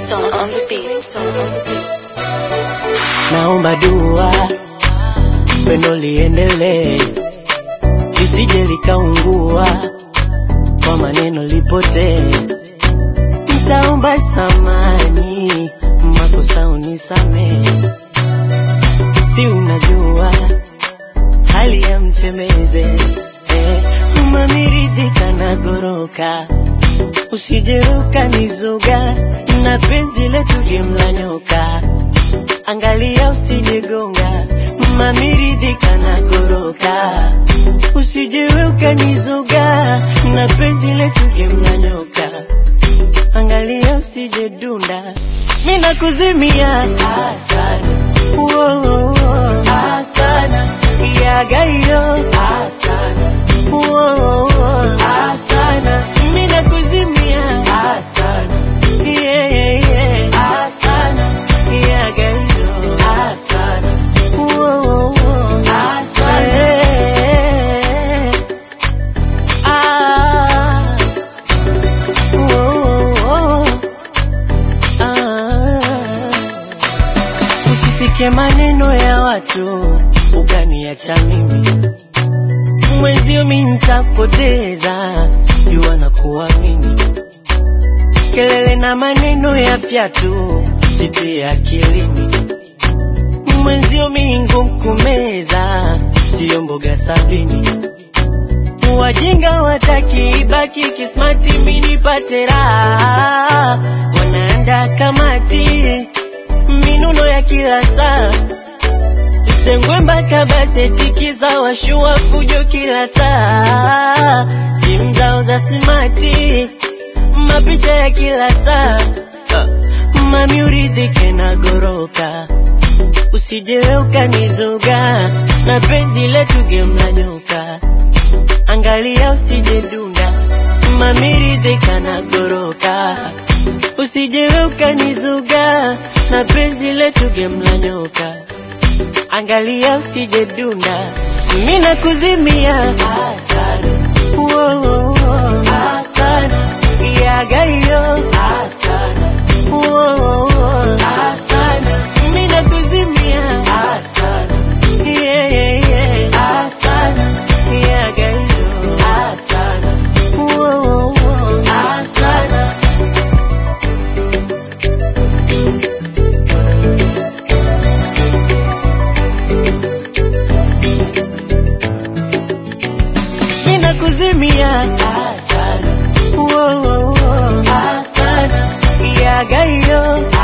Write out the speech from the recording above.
Tone on the beat. Tone on the beat. naomba dua pendo liendelee lisije likaungua kwa maneno lipotee ntaomba samani makosa unisamehe si unajua hali ya mchemeze eh, umamiridhika na goroka usije ukanizuga na penzi letu limla nyoka angalia usijegonga mamiridhika na goroka usije ukanizuga na penzi letu limla nyoka angalia usije dunda mina kuzimia asana Woah, asana yagayo asana Woah, asana mina kuzimia asana yeah, yeah, yeah. asana yagayo asana Woah, asana yeah. ah. Woah, ah. Usisikie maneno ya watu ukaniacha mimi mwenzio, mi nitapoteza jua na kuamini. Kelele na maneno ya fyatu sitie akilini, mwenzio mi ngumu kumeza, siyo mboga sabini. Wajinga wataki ibaki kismati, mi nipate raha, wanaanda kamati minuno ya kila saa sengwe mpaka baseti za washua fujo kila saa simu zao za simati mapicha ya kila saa Ah, mami uridhike na goroka usije ukanizuga na penzi letu gemla nyoka angalia usije dunda mami ridhika na goroka usije ukanizuga na penzi letu gemla nyoka angalia usije dunda mina kuzimia asana Woah, asana yagayo asana Woah, asana mina kuzimia asana yeah, yeah, yeah. asana yagayo asana Woah, asana mina kuzimia asana Woah, asana yagayo